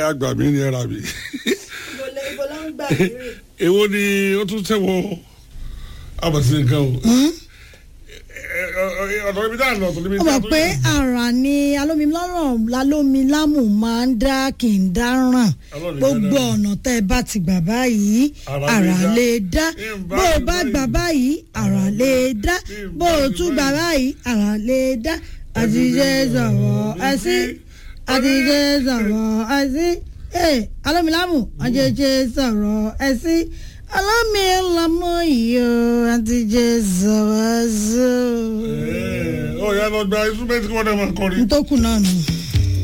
àgbà mi ni ẹ̀rà mi ìbò ibo ló ń gbà lérè. èwo ni ó tún tẹ̀wọ́ àbàtì nǹkan o ọ̀dọ̀ ibi tá a lọ ọ̀dọ̀ ibi ó tá a mọ̀ tó pé yẹ. àrà ni alómilọ́rọ̀ lálómilámù máa ń dá kì í dáràn Ọlọ́run gbogbo ìfẹ́ náà. ọ̀nà tẹ́ ẹ bá ti gbà báyìí Àrà àrà lè lè dá Ìbá bó o bá ìbá gbà ìbá. báyìí àrà lè dá Ìbá bó o tún ìbá gbà báyìí àrà lè dá àtijọ́ sọ̀rọ̀ ẹ sí àtijọ́ sọ̀rọ̀ ẹ sí ee alómilámù àjẹjẹ sọ̀rọ̀ ẹ sí alómilámù yìí o àtijọ́ sọ̀rọ̀ ẹ sí. Ẹ̀, ó yá lọ gba instrument kí wọ́n dẹ̀ máa kọrin. ntòkù náà nù.